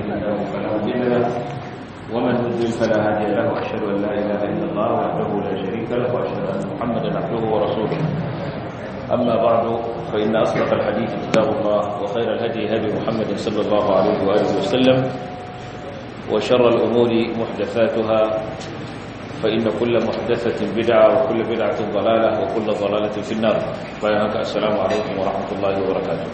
له فلا مضل له ومن يضلل فلا هادي له واشهد ان لا اله الا الله وحده لا شريك له واشهد ان محمدا عبده ورسوله اما بعد فان اصدق الحديث كتاب الله وخير الهدي هدي محمد صلى الله عليه واله وسلم وشر الامور محدثاتها فإن كل محدثة بدعة وكل بدعة ضلالة وكل ضلالة في النار فإنك السلام عليكم ورحمة الله وبركاته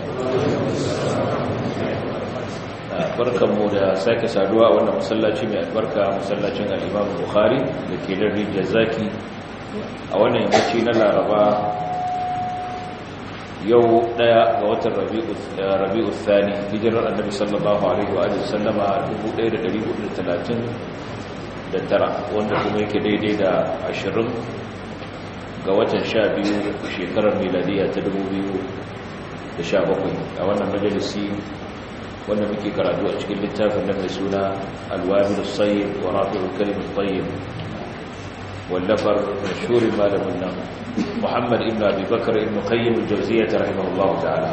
barkanmu da sake saduwa a wannan masallaci mai albarka masallacin al-Imam Bukhari da ke da rijiyar zaki a wannan yammaci na Laraba yau daya ga watan Rabi'u Thani hijirar Annabi sallallahu alaihi wa alihi sallama 1430 da tara wanda kuma yake daidai da ashirin ga watan sha biyu shekarar miladiya ta dubu biyu da sha bakwai a wannan majalisi wanda muke karatu a cikin littafin nan mai suna alwamin sayyid wa rafi'ul kalimin tayyib wallafar mashhurin malamin nan muhammad ibn abi bakar ibn qayyim al-jawziyyah rahimahullahu ta'ala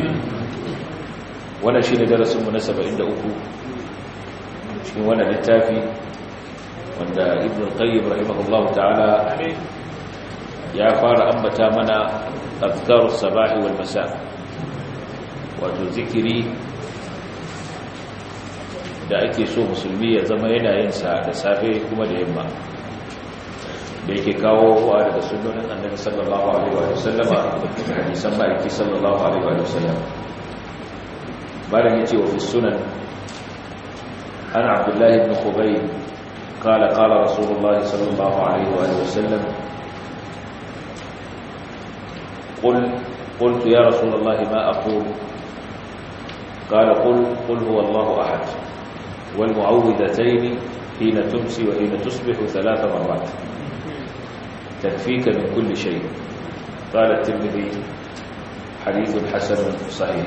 wannan shine darasin mu na 73 cikin wannan littafi wanda ibn al-qayyim rahimahullahu ta'ala ya fara ambata mana azkarus sabahi wal masa wato zikiri da ake so musulmi ya zama yana yin sa da safe kuma da yamma da yake kawo wa daga sunnonin annabi sallallahu alaihi wa sallama hadisan ma'aiki sallallahu alaihi wa sallam bayan yace wa fi sunan ana abdullahi ibn khubayb قال قال رسول الله صلى الله عليه وآله وسلم قل قلت يا رسول الله ما أقول قال قل قل هو الله أحد والمعوذتين حين تمسي وحين تصبح ثلاث مرات تكفيك من كل شيء قال الترمذي حديث حسن صحيح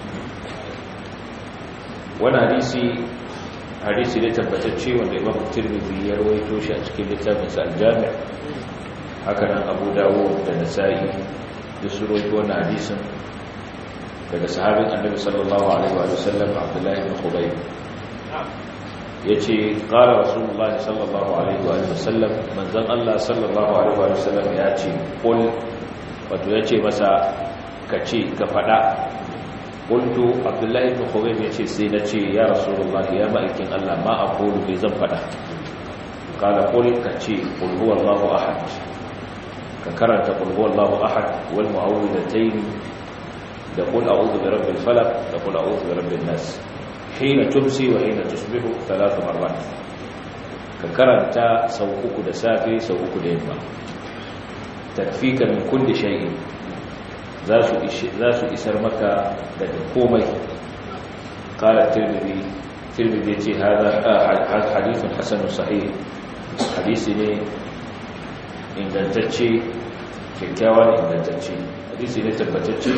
وانا حديثي hadisi ne tabbatacce wanda imam tirmidhi ya rawaito shi a cikin littafin sa al-jami' haka nan abu dawud da nasa'i da su rawaito wannan hadisin daga sahabin annabi sallallahu alaihi wa sallam abdullahi ibn khubayb yace qala rasulullah sallallahu alaihi wa sallam manzon Allah sallallahu alaihi wa sallam ya ce qul wato yace masa kace ka fada قلت عبد الله بن خبيب yace sai nace ya rasulullahi ya ma'aikin Allah ma aqulu bi zan fada qala qul kace qul huwallahu ahad ka karanta qul huwallahu ahad wal mu'awwidatayn da qul a'udhu bi rabbil falaq da qul a'udhu bi rabbin nas hina tumsi wa hina tusbihu thalath marrat ka karanta sau uku da safe sau uku da yamma takfika min kulli shay'in za su isar maka daga komai kala tirmidhi tirmidhi ce hadithun hasanun sahih hadisi ne ingantacce kyakkyawan ingantacce hadisi ne tabbatacce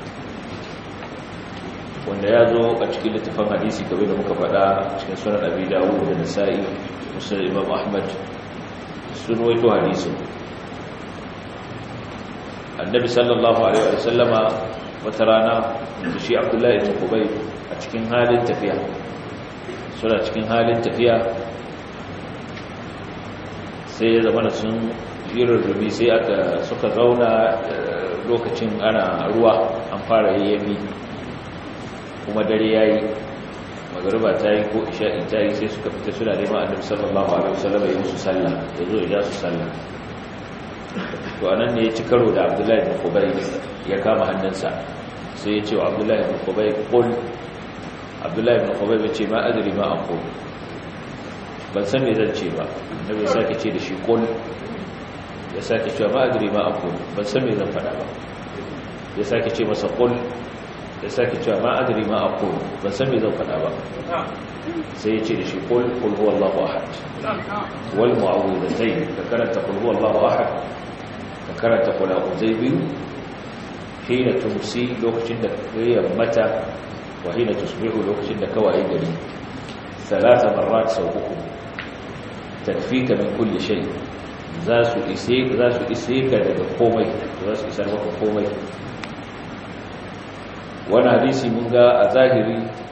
wanda ya zo a cikin littafin hadisi kamar da muka faɗa cikin sunan abi dawud da nasa'i musulun imam ahmad sun waito hadisin annabi sallallahu alaihi wa sallama wata rana da shi abdullahi ibn kubay a cikin halin tafiya suna cikin halin tafiya sai ya zama sun jirar rubi sai aka suka zauna lokacin ana ruwa an fara yayyami kuma dare yayi magariba ta yi ko isha'in ta yi sai suka fita suna neman annabi sallallahu alaihi wa sallama ya musu sallah ya zo ya ja su sallah to anan ne ya ci karo da abdullahi bin kubai ya kama hannunsa sai ya ce wa abdullahi bin kubai kul abdullahi bin kubai ya ce ma adiri ma an kul ban san me zan ce ba na bai sake ce da shi kul ya sake cewa ma adiri ma an kul ban san me zan faɗa ba ya sake ce masa kul ya sake cewa ma adiri ma an kul ban san me zan faɗa ba sai ya ce da shi kul kul huwa allahu ahad wal mu'awwidatayn ka karanta kul huwa allahu ahad ka karanta kula uzai biyu hina tumsi lokacin da kayyar mata wa hina tusbihu lokacin da kawai gari salasa marrat sau uku takfika min kulli shay za su ise za su ise ka daga komai za su isar maka komai wani hadisi mun ga a zahiri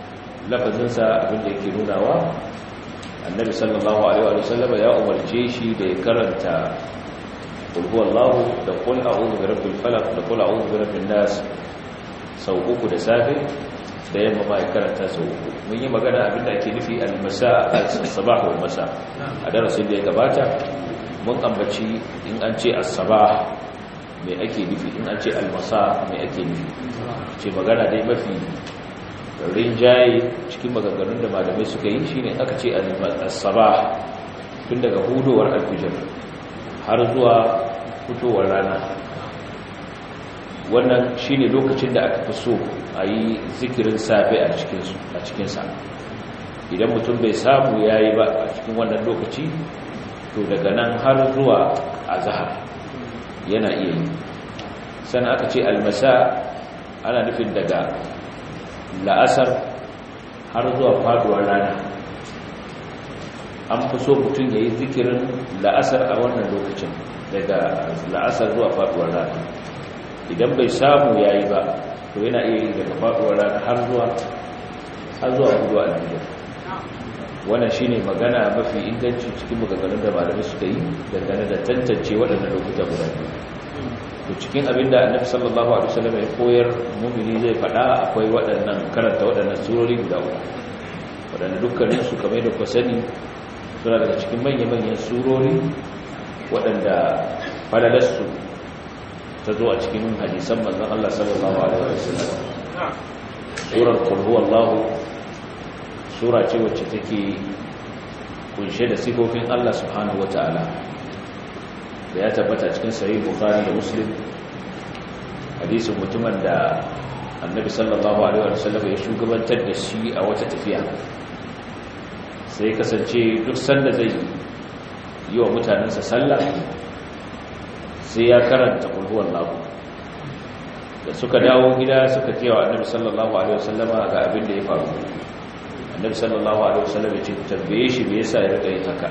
lafazinsa abinda yake nunawa annabi sallallahu alaihi wa sallam ya umarce shi da ya karanta qul huwallahu da qul a'udhu birabbil falaq da qul a'udhu birabbin nas sau uku da safe da yamma ma ya karanta sau uku mun yi magana abinda ake nufi al-masa as-sabah wal masa a darasin da ya gabata mun ambaci in an ce as-sabah me ake nufi in an ce al-masa me ake nufi ce magana dai mafi rinjaye cikin maganganun da malamai suka yi shine aka ce as-sabah tun daga hudowar al-fajr har zuwa fitowar rana wannan shine lokacin da aka fi so a yi zikirin safe a cikinsa idan mutum bai samu ya yi ba a cikin wannan lokaci to daga nan har zuwa azahar yana iya yi sannan aka ce almasa ana nufin daga la'asar har zuwa faduwar rana an fi so mutum ya yi zikirin la'asar a wannan lokacin daga la'asar zuwa faduwar rana idan bai samu ya yi ba to yana iya yi daga faduwar rana har zuwa har zuwa hudu alfijir wannan shi ne magana mafi inganci cikin maganganun da malamai suka yi dangane da tantance waɗannan lokuta guda biyu to cikin abin da annabi sallallahu alaihi wasallam ya koyar mumini zai faɗa akwai waɗannan karanta waɗannan surori guda uku waɗanda dukkanin su kamar da ku sani suna daga cikin manya-manyan surori waɗanda falalarsu ta zo a cikin hadisan manzon Allah sallallahu alaihi wasallam surar qul huwallahu sura ce wacce take kunshe da sifofin Allah subhanahu wataala da ya tabbata cikin sahih bukhari da muslim hadisin mutumin da annabi sallallahu alaihi wasallam ya shugabantar da shi a wata tafiya sai kasance duk sanda zai yi wa mutanensa sallah sai ya karanta kulhuwan lahu da suka dawo gida suka kewa annabi sallallahu alaihi wasallama ga abin da ya faru annabi sallallahu alaihi wasallam ya ce tambaye shi me yasa ya rika yin haka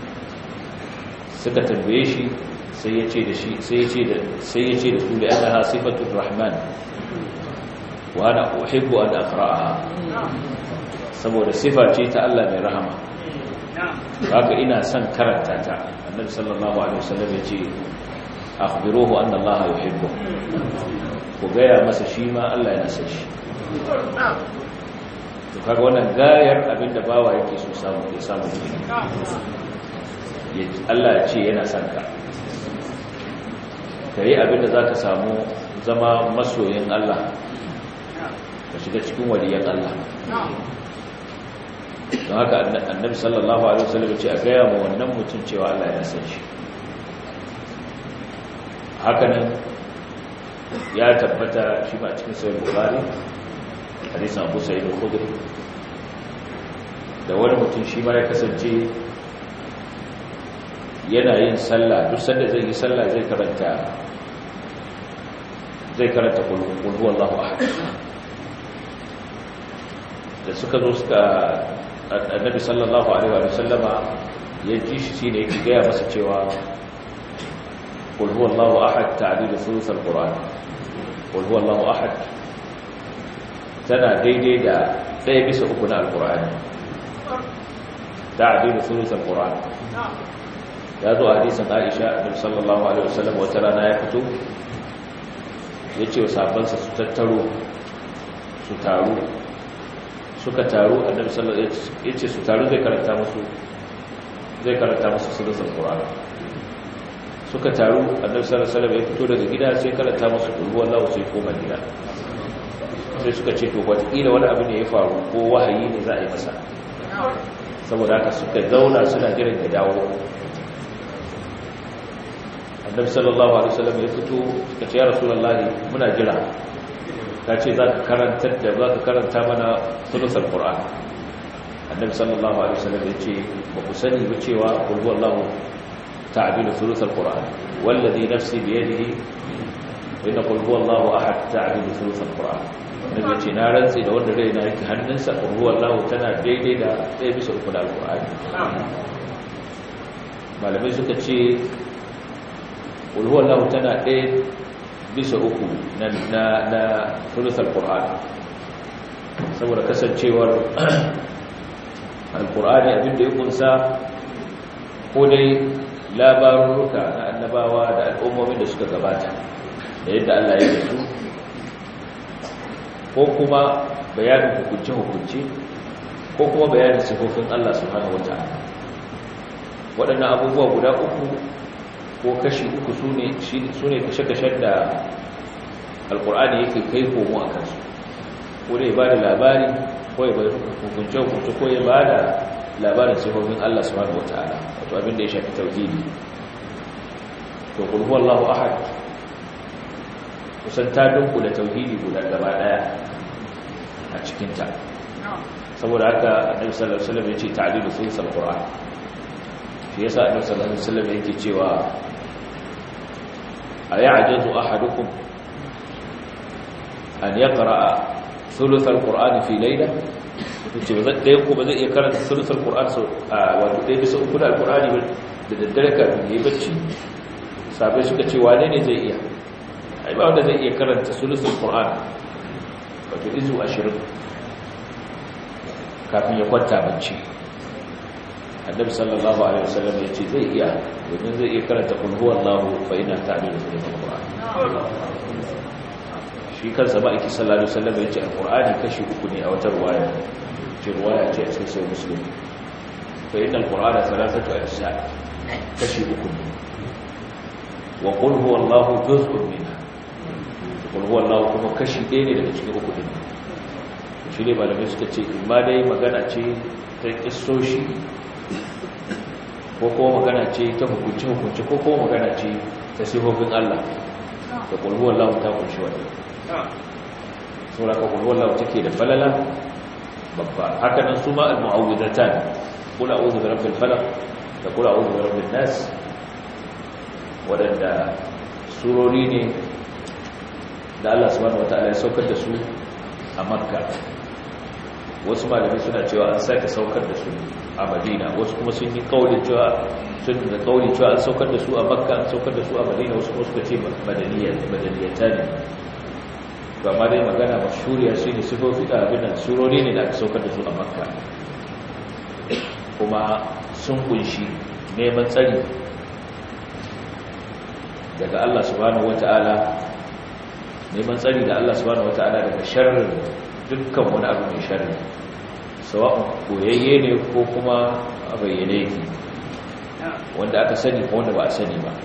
suka tambaye shi sai ya ce da shi sai ya ce da sai ya ce da su da annaha sifatur rahman wa ana uhibbu an aqra'aha saboda sifa ce ta Allah mai rahama haka ina son karanta ta annabi sallallahu alaihi wasallam ya ce akhbiruhu anna Allah yuhibbu ku gaya masa shi ma Allah yana son shi to kaga wannan gayar abinda bawa yake so samu ya samu Allah ya ce yana son ka kai abinda zaka samu zama masoyin Allah ka shiga cikin waliyan Allah don haka annabi sallallahu alaihi wasallam ce a gaya ma wannan mutum cewa Allah ya san shi hakanan ya tabbata shi ma cikin sahih bukhari hadisin Abu Sa'id al-Khudri da wani mutum shi ma ya kasance yana yin sallah duk sanda zai yi sallah zai karanta zai karanta qul huwallahu ahad da suka zo suka annabi sallallahu alaihi wa sallama ya ji shi shine yake gaya masa cewa qul huwallahu ahad ta'dilu thuluth alquran qul huwallahu ahad tana daidai da ɗaya bisa uku na alqur'ani ta'dilu thuluth alquran ya zo a hadisin Aisha annabi sallallahu alaihi wa sallam wata rana ya fito yace wa sahabbansa su tattaro su taru suka taru annabi sallallahu alaihi wasallam yace su taru zai karanta musu zai karanta musu suratul qur'an suka taru annabi sallallahu alaihi wasallam ya fito daga gida sai karanta musu qul huwallahu sai koma gida sai suka ce to wataƙila wani abu ne ya faru ko wahayi ne za a yi masa saboda haka suka zauna suna jiran ya dawo annabi sallallahu alaihi wasallam ya fito suka ce ya rasulullahi muna jira ka ce za ka karanta da za ka karanta mana sulusar ƙura'an annabi sallallahu alaihi wasallam ya ce ba ku sani ba cewa ƙulhu allahu ta'adilu sulusar ƙura'an wallazi nafsi biyadihi inna ƙulhu allahu ahad ta'adilu sulusar ƙura'an annabi ya ce na rantsi da wanda rai na yake hannunsa ƙulhu allahu tana daidai da ɗaya bisa uku da alƙura'ani malamai suka ce ƙulhu allahu tana ɗaya bisa uku na na sulusar Qur'an saboda kasancewar alkur'ani abinda ya kunsa ko dai labarurruka na annabawa da al'ummomin da suka gabata da yadda Allah ya yi su ko kuma bayanin hukunce-hukunce ko kuma bayanin sifofin Allah subhanahu wata'ala waɗannan abubuwa guda uku ko kashi uku su ne kashe-kashen da alkur'ani yake kai komo a kansu ko da ya ba da labari ko ya bada hukunce-hukunce ko ya ba da labarin sifofin Allah subhanahu wata'ala wato abin da ya shafi tauhidi to kulhu Allahu ahad kusan ta dunku da tauhidi guda gaba daya a cikinta saboda haka annabi sallallahu alaihi wasallam yace ta'dilu thuluth alquran shi yasa annabi sallallahu alaihi wasallam yake cewa ay'ajazu ahadukum an yaqra'a thuluth alquran fi layla yace ba zai ko ba zai iya karanta thuluth alquran so wato dai bisa uku da alqurani da daddare kafin yayi bacci sabai suka ce wane ne zai iya ai ba wanda zai iya karanta thuluth alquran wato izu 20 kafin ya kwanta bacci annabi sallallahu alaihi wasallam ya ce zai iya domin zai iya karanta kul huwallahu fa ina ta'dilu fil qur'an shi kansa ba iki sallallahu alaihi wasallam ya ce alqur'ani kashi uku ne a wata ruwaya ce ruwaya ce a cikin sahih muslim fa inna alqur'ana thalathatu ajza kashi uku ne wa qul huwallahu juz'un minha qul huwallahu kuma kashi ɗaya ne daga cikin uku din shi ne malamai suka ce ma dai magana ce ta kissoshi ko kuma magana ce ta hukunci-hukunci ko kuma magana ce ta sifofin Allah da ƙulhuwar lahu ta kunshi wani saura ka ƙulhuwar lahu take da falala babba haka nan su ma al-mu'awwidatan kula a'udhu bi rabbil falaq da kula a'udhu bi rabbin nas wadanda surori ne da Allah subhanahu wataala ya saukar da su a Makka wasu malamai suna cewa an sake saukar da su a madina wasu kuma sun yi kaulin cewa sun da kaulin cewa an saukar da su a makka an saukar da su a madina wasu kuma suka ce madaniyata ne ba ma dai magana mashuriya shi ne sifofi da abin nan surori ne da aka saukar da su a makka kuma sun kunshi neman tsari daga Allah subhanahu wata'ala neman tsari da Allah subhanahu wata'ala daga sharrin dukkan wani abu mai sharri sawa'un koyayye ne ko kuma a bayyane yake wanda aka sani ko wanda ba a sani ba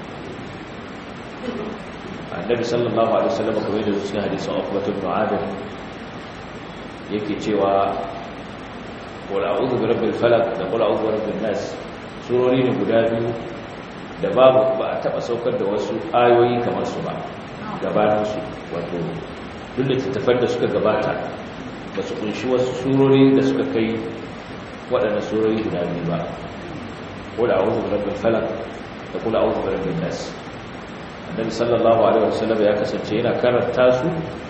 annabi sallallahu alaihi wasallam kamar yadda cikin hadisin Abu Bakr ibn Adil yake cewa qul a'udhu bi rabbil falaq da qul a'udhu bi rabbin nas surori ne guda biyu da babu ba a taba saukar da wasu ayoyi kamar su ba gabanin su wato duk da tattafan da suka gabata ba su kunshi wasu surori da suka kai waɗanda surori guda biyu ba kula a wuzu rabin falak da kula a wuzu rabin nas annabi sallallahu alaihi wasallam ya kasance yana karanta su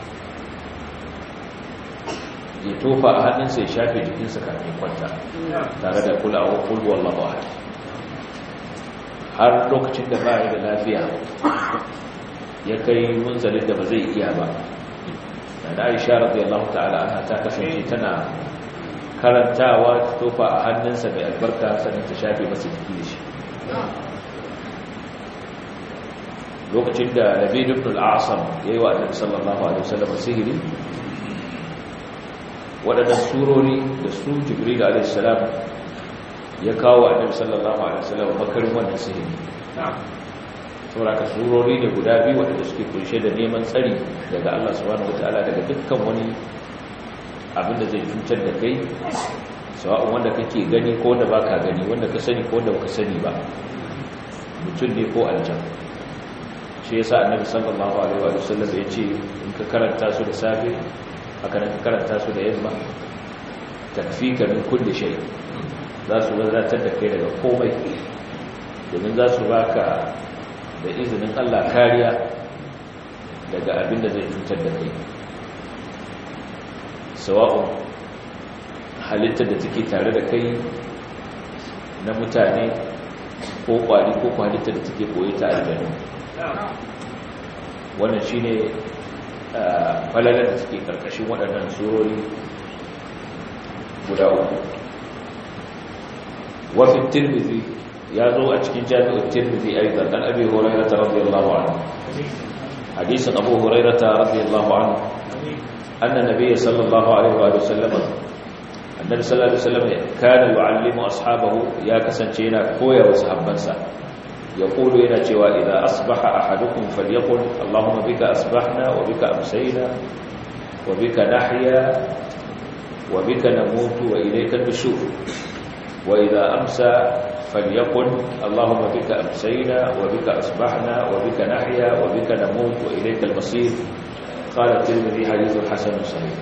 ya tofa a hannunsa ya shafe jikinsa kafin kwanta tare da kula a wuzu wallahu ahad har lokacin da ba da lafiya ya kai munzalin da ba zai iya ba da aisha radiyallahu ta'ala anha ta kasance tana karantawa ta tofa a hannunsa mai albarka sannan ta shafe masa jiki da shi lokacin da labid ibn al-asam yayi wa annabi sallallahu alaihi wasallam sihiri wadannan surori da su jibril alaihi salam ya kawo annabi sallallahu alaihi wasallam makarin wannan sihiri sauraka surori ne guda biyu waɗanda suke kunshe da neman tsari daga Allah subhanahu wataala daga dukkan wani abin da zai cutar da kai sawa'un wanda kake gani ko wanda baka gani wanda ka sani ko wanda baka sani ba mutum ne ko aljan shi yasa annabi sallallahu alaihi wa sallam ya ce in ka karanta su da safe haka nan ka karanta su da yamma takfika min kulli shay za su wadatar da kai daga komai domin za su baka da izinin Allah kariya daga abin da zai cutar da kai sawa'un halittar da take tare da kai na mutane ko kwari ko halittar da take koyi ta aljanu wannan shine falalar da suke karkashin waɗannan surori guda uku وفي الترمذي يازو أتكين جامع الترمذي أيضا عن أبي هريرة رضي الله عنه حديث أبو هريرة رضي الله عنه أن النبي صلى الله عليه وآله وسلم النبي صلى الله عليه وسلم كان يعلم أصحابه يا كسنجينا كويا وصحبنسا يقول إلى جوا إذا أصبح أحدكم فليقل اللهم بك أصبحنا وبك أمسينا وبك نحيا وبك نموت وإليك النشور وإذا أمسى فليقل اللهم بك أمسينا وبك أصبحنا وبك نحيا وبك نموت وإليك المصير قال الترمذي حديث حسن صحيح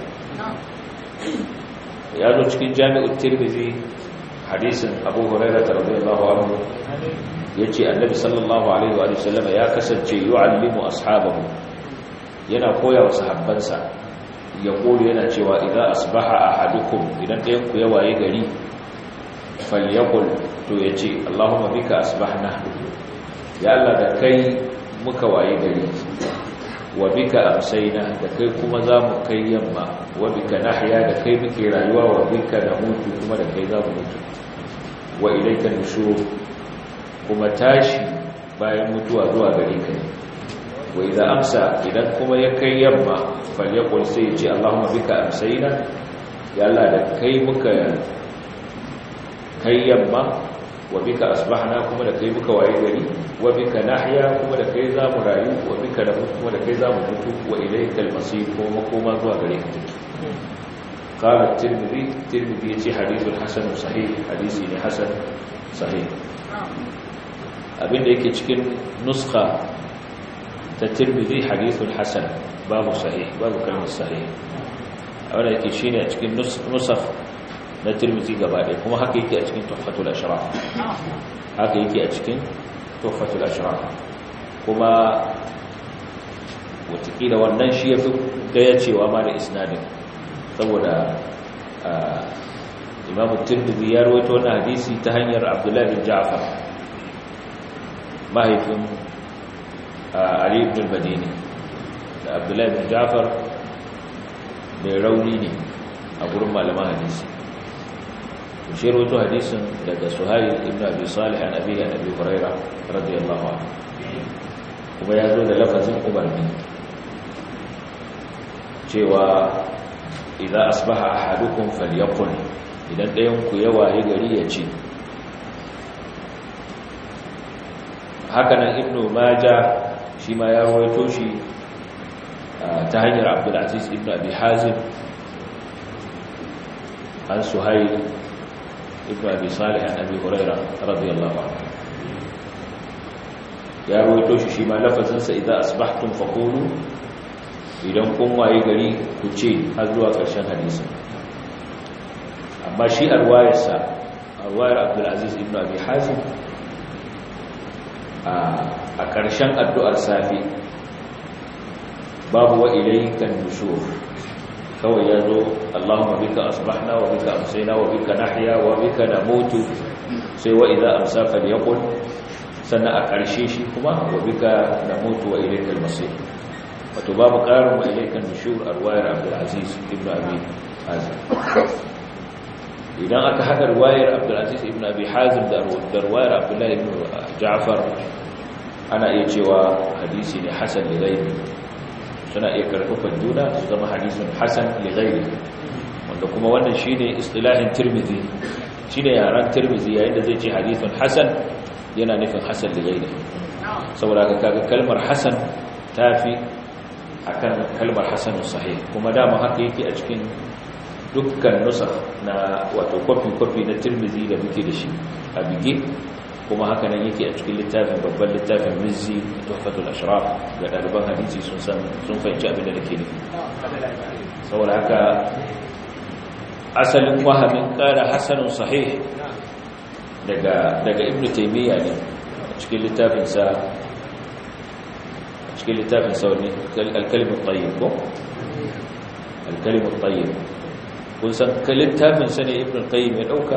يا cikin jami'ul tirmidhi hadisin abu hurairah radiyallahu anhu yace annabi sallallahu alaihi wa sallam ya kasance yu'allimu ashabahu yana koya wa sahabbansa ya kulu yana cewa idan asbaha ahadukum idan ɗayan ku ya waye gari falyakul to ya ce Allahumma bika asbahna ya Allah da kai muka waye gari wa bika amsayna da kai kuma za mu kai yamma wa bika nahya da kai muke rayuwa wa bika namutu kuma da kai za mu mutu wa ilayka nushur kuma tashi bayan mutuwa zuwa gare ka ne wa idza amsa idan kuma ya kai yamma falyakul sai ya ce Allahumma bika amsayna ya Allah da kai muka kai yamma wa bika asbahna kuma da kai muka waye gari wa bika nahya kuma da kai zamu rayu wa bika da kuma da kai zamu mutu wa ilaykal masir kuma makoma zuwa gare ka take qala at-tirmidhi tirmidhi yace hadithun hasan sahih hadisi ne hasan sahih abinda yake cikin nuskha ta tirmidhi hadithun hasan babu sahih babu kalmar sahih wanda yake shine a cikin nusakh na tirmidhi gaba ɗaya kuma haka yake a cikin tuhfatul ashraf haka yake a cikin tuhfatul ashraf kuma watakila wannan shi ya fi gaya cewa ma da isnadin saboda imamu tirmidhi ya rawaito wannan hadisi ta hanyar abdullahi bin ja'far mahaifin ali ibn al-madini da abdullahi bin ja'far mai rauni ne a gurin malaman hadisi shi rawaito hadisin daga suhail ibn abi salih an abi an abi huraira radiyallahu anhu kuma ya zo da lafazin umarni cewa idan asbaha ahadukum falyaqul idan ɗayan ku ya waye gari ya ce haka nan ibnu majah shi ma ya rawaito shi ta hanyar abdul aziz ibn abi hazim an suhail ibn abi salih an abi huraira radiyallahu anhu ya rawaito shi shi ma lafazinsa idan asbahtum faqulu idan kun waye gari ku ce har zuwa ƙarshen hadisin amma shi arwayarsa arwayar abdulaziz ibn abi hazim a ƙarshen addu'ar safi babu wa ilaykan nushur kawai ya zo Allahumma bika asbahna wa bika amsayna wa bika nahya wa bika namutu sai wa idza amsa falyaqul sannan a ƙarshe shi kuma wa bika namutu wa ilaykal masir wato babu ƙarin wa ilaikan nushur a ruwayar abdulaziz ibn abi hazim idan aka haɗa ruwayar abdulaziz ibn abi hazim da ruwayar abdullahi ibn ja'far ana iya cewa hadisi ne hasan da gaibi suna iya karfafan juna su zama hadisun hasan da gaibi wanda kuma wannan shi ne istilahin tirmidhi shi ne yaren tirmidhi yayin da zai ce hadisun hasan yana nufin hasan da gaibi saboda ka kaga kalmar hasan ta fi akan kalmar hasanun sahih kuma dama haka yake a cikin dukkan nusa na wato kwafi-kwafi na tirmizi da muke da shi a bige kuma haka nan yake a cikin littafin babban littafin mizzi tuhfatul ashraf ga ɗaliban hadisi sun san sun fahimci abin da nake nufi saboda haka asalin wahamin ƙara hasanun sahih daga daga ibnu taymiya ne a cikin littafinsa cikin littafin sauni alkalimin tsayin ko? alkalimin tsayin kun san littafin sani ibn qayyim ya dauka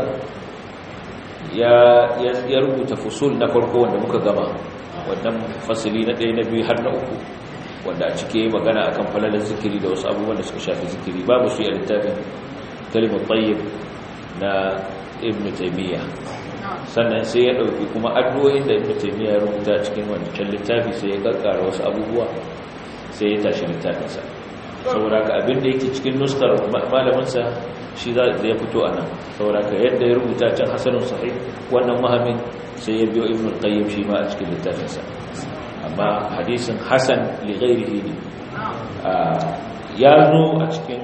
ya rubuta fusul na farko wanda muka gama wannan fasili na ɗaya na biyu har na uku wanda a cike magana akan falalar zikiri da wasu abubuwan da suka shafi zikiri babu su yi a littafin kalimin tsayin na ibn taymiya sannan sai ya dauki kuma addu'o'in da ibn taymiya ya rubuta cikin wancan littafi sai ya kakkara wasu abubuwa sai ya tashi littafinsa saboda ka abin da yake cikin nuskar malaminsa shi za ya fito a nan saboda ka yadda ya rubuta can hasanun sahih wannan mahamin sai ya biyo ibn qayyim shi ma a cikin littafinsa amma hadisin hasan li ghairihi ne ya zo a cikin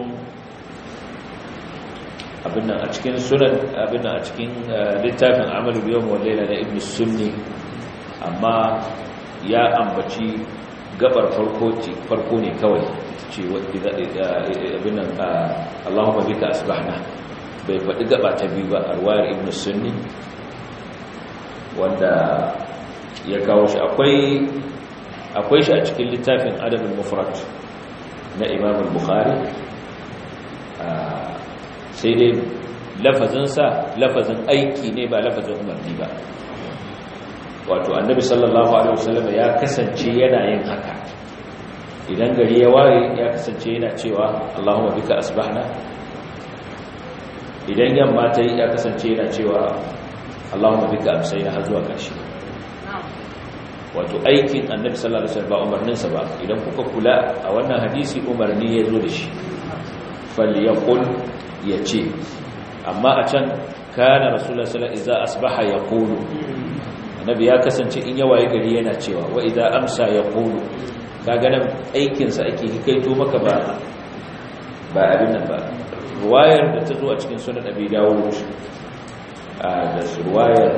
abin nan a cikin sunan abin nan a cikin littafin amalu biyawm wal layla na ibn sunni amma ya ambaci gabar farko ce farko ne kawai ce abin nan Allahumma bika asbahna bai faɗi gaba ta biyu ba a ruwayar ibn sunni wanda ya kawo shi akwai akwai shi a cikin littafin adabul mufrad na imam al-bukhari sai dai lafazinsa lafazin aiki ne ba lafazin umarni ba wato annabi sallallahu alaihi wasallam ya kasance yana yin haka idan gari ya waye ya kasance yana cewa Allahumma bika asbahna idan yamma ta yi ya kasance yana cewa Allahumma bika amsayna har zuwa ƙarshe wato aikin annabi sallallahu alaihi wasallam ba umarninsa ba idan kuka kula a wannan hadisi umarni ya zo da shi falyaqul yace amma a can kana rasulullah sallallahu alaihi wasallam idza asbaha yaqulu annabi ya kasance in ya waye gari yana cewa wa idza amsa yaqulu kaga nan aikin sa ake hikaito maka ba ba abin nan ba ruwayar da ta zo a cikin sunan abi dawud da ruwayar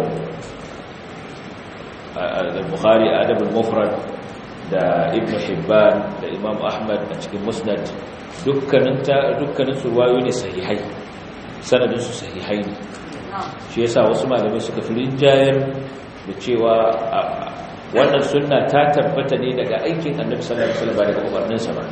al-bukhari adab al-mufrad da ibn hibban da imam ahmad a cikin musnad dukkanin ta dukkanin su ruwayoyi ne sahihai sanadin su sahihai ne shi yasa wasu malamai suka fi rinjayar da cewa wannan sunna ta tabbata ne daga aikin annabi sallallahu alaihi wasallam daga umarninsa ba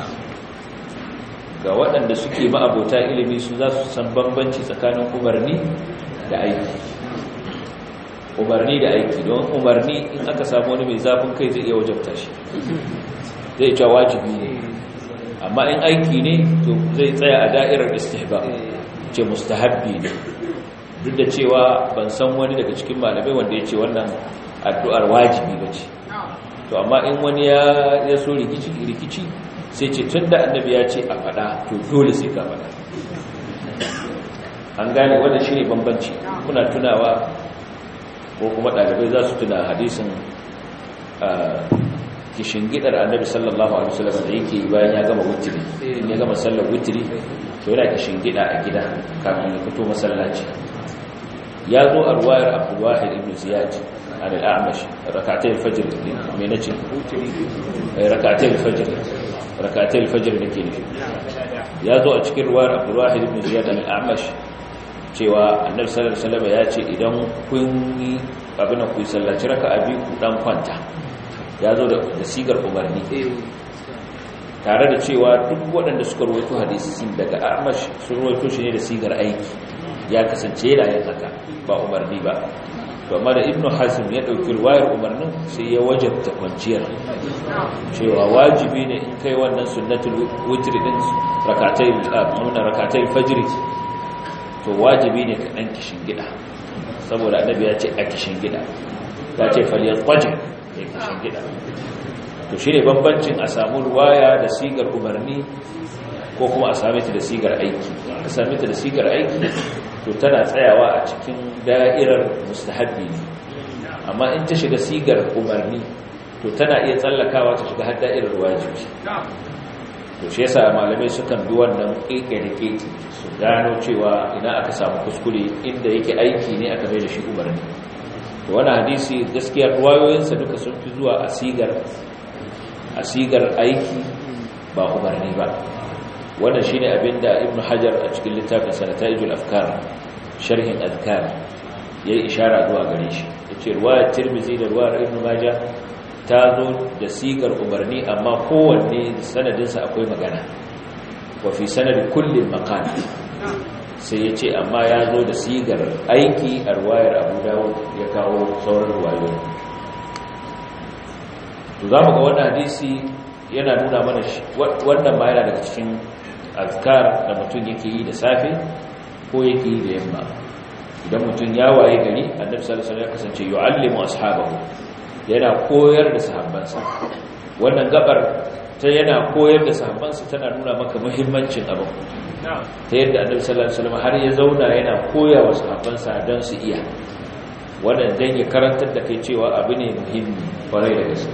ga waɗanda suke ma'abota ilimi su za su san bambanci tsakanin umarni da aiki umarni da aiki don umarni in aka samu wani mai zafin kai zai iya wajabta shi zai cewa wajibi ne amma in aiki ne to zai tsaya a da'irar istihbab ce mustahabbi ne duk da cewa ban san wani daga cikin malamai wanda ya ce wannan addu'ar wajibi ba ce to amma in wani ya so rikici sai ce tun da annabi ya ce a faɗa to dole sai ka faɗa an gane wanda shi ne bambanci kuna tunawa ko kuma ɗalibai za su tuna hadisin gidar annabi sallallahu alaihi wasallam da yake bayan ya gama wutiri in ya gama sallar wutiri to yana gida a gida kafin ya fito masallaci ya zo a ruwayar abdulwahid ibn ziyad an al'amash rakatay al-fajr me nace rakatay al-fajr rakatay al-fajr nake nufi ya zo a cikin ruwayar abdulwahid ibn ziyad an al'amash cewa annabi sallallahu alaihi wasallam ya ce idan kun yi abin ku sallaci raka'a biyu ku dan kwanta ya zo da sigar umarni tare da cewa duk waɗanda suka rawaito hadisin daga amash sun rawaito shi ne da sigar aiki ya kasance yana yin haka ba umarni ba to amma da ibnu hazm ya dauki ruwayar umarnin sai ya wajabta kwanciyar cewa wajibi ne in kai wannan sunnatul witr din rakatai amuna rakatai fajr to wajibi ne ka dan kishin gida saboda annabi ya ce a kishin gida ya ce falyaqajir ya kishin gida to shine bambancin a samu ruwaya da sigar umarni ko kuma a same ta da sigar aiki a same ta da sigar aiki to tana tsayawa a cikin da'irar mustahabbi ne amma in ta shiga sigar umarni to tana iya tsallakawa ta shiga har da'irar wajibi to shi yasa malamai sukan bi wannan keke da keke su gano cewa ina aka samu kuskure inda yake aiki ne aka mai da shi umarni to wannan hadisi gaskiya ruwayoyinsa duka sun fi zuwa a sigar a sigar aiki ba umarni ba wannan shine abinda ibn hajar a cikin littafin sanataijul afkar sharhin azkar yayi ishara zuwa gare shi yace riwayat tirmidhi da riwayar ibn majah ta zo da sigar umarni amma kowanne sanadin sa akwai magana wa fi sanadi kulli maqal sai yace amma ya zo da sigar aiki a riwayar abu dawud ya kawo sauran riwayoyi to zamu ga wannan hadisi yana nuna mana wannan ma yana daga cikin azkar da mutum yake yi da safe ko yake yi da yamma idan mutum ya waye gari annabi sallallahu alaihi wasallam ya kasance yu'allimu ashabahu yana koyar da sahabbansa wannan gabar ta yana koyar da sahabbansa tana nuna maka muhimmancin abin ta yadda annabi sallallahu alaihi wasallam har ya zauna yana koya wa sahabbansa don su iya wannan dan ya karantar da kai cewa abu ne muhimmi kwarai da gaske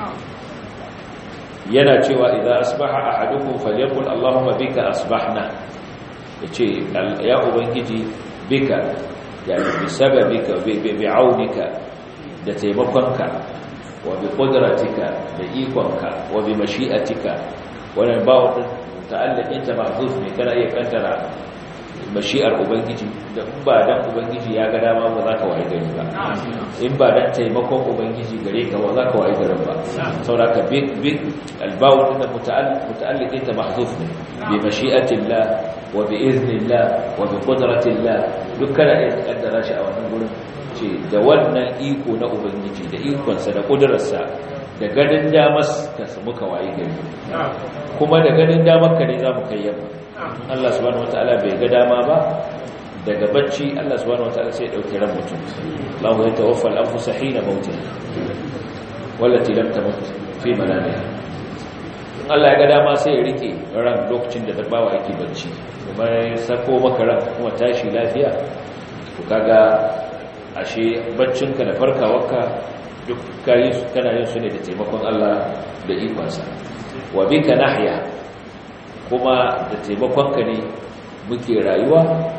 yana cewa idza asbaha ahadukum falyaqul allahumma bika asbahna yace ya ubangiji bika yani bi sababika bi bi'aunika da taimakonka wa bi qudratika da ikonka wa bi mashi'atika wannan ba wata ta'allaqin ta mahzuf ne kana iya kantara mashi'ar ubangiji da in ba dan ubangiji ya ga dama ba za ka waye gari ba in ba dan taimakon ubangiji gare ka ba za ka waye garin ba saboda big big albawu din muta'alliqin ta mahzuf ne bi mashi'atillah wa bi iznillah wa bi qudratillah dukkan ya kaddara shi a wannan gurin ce da wannan iko na ubangiji da ikonsa da kudurarsa da ganin damar ka muka waye gari kuma da ganin damar ka ne za mu kai yamma Allah subhanahu wataala bai ga dama ba daga bacci Allah subhanahu wataala sai ya dauki ran mutum Allah ya tawaffa al-anfus hina mautiha wallati lam tamut fi manamiha in Allah ya ga dama sai ya rike ran lokacin da dabbawa yake bacci kuma ya sako maka ran kuma tashi lafiya to kaga ashe baccinka da farkawarka duk kayi kana yin su ne da taimakon Allah da ikonsa wa bika nahya kuma da taimakonka ne muke rayuwa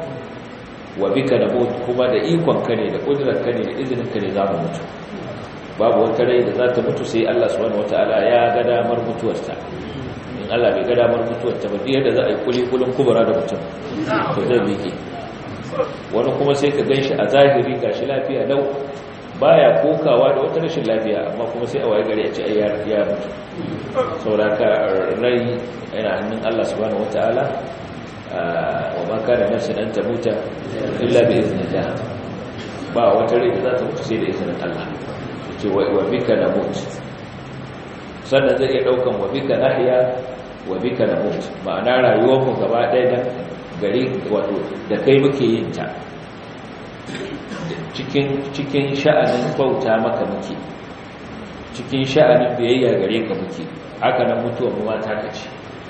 wa bika namut kuma da ikonka ne da kudurarka ne da izininka ne zamu mutu babu wata rai da za ta mutu sai Allah subhanahu wataala ya ga damar mutuwarta in Allah bai ga damar mutuwarta ba yadda za a yi kulikulin kubura da mutum to zai miƙe wani kuma sai ka gan shi a zahiri gashi lafiya lau baya kokawa da wata rashin lafiya amma kuma sai a waye gari a ce ai ya mutu sauraka rai yana hannun Allah subhanahu wataala wa ma kana nafsin an tamuta illa bi iznillah ba wata rai da za ta mutu sai da izinin Allah ce wa bika namut sannan zai iya daukan wa bika nahya wa bika namut ma'ana rayuwar mu gaba ɗaya da gari wato da kai muke yin ta cikin cikin sha'anin bauta maka muke cikin sha'anin biyayya gare ka muke haka nan mutuwa mu ma taka ce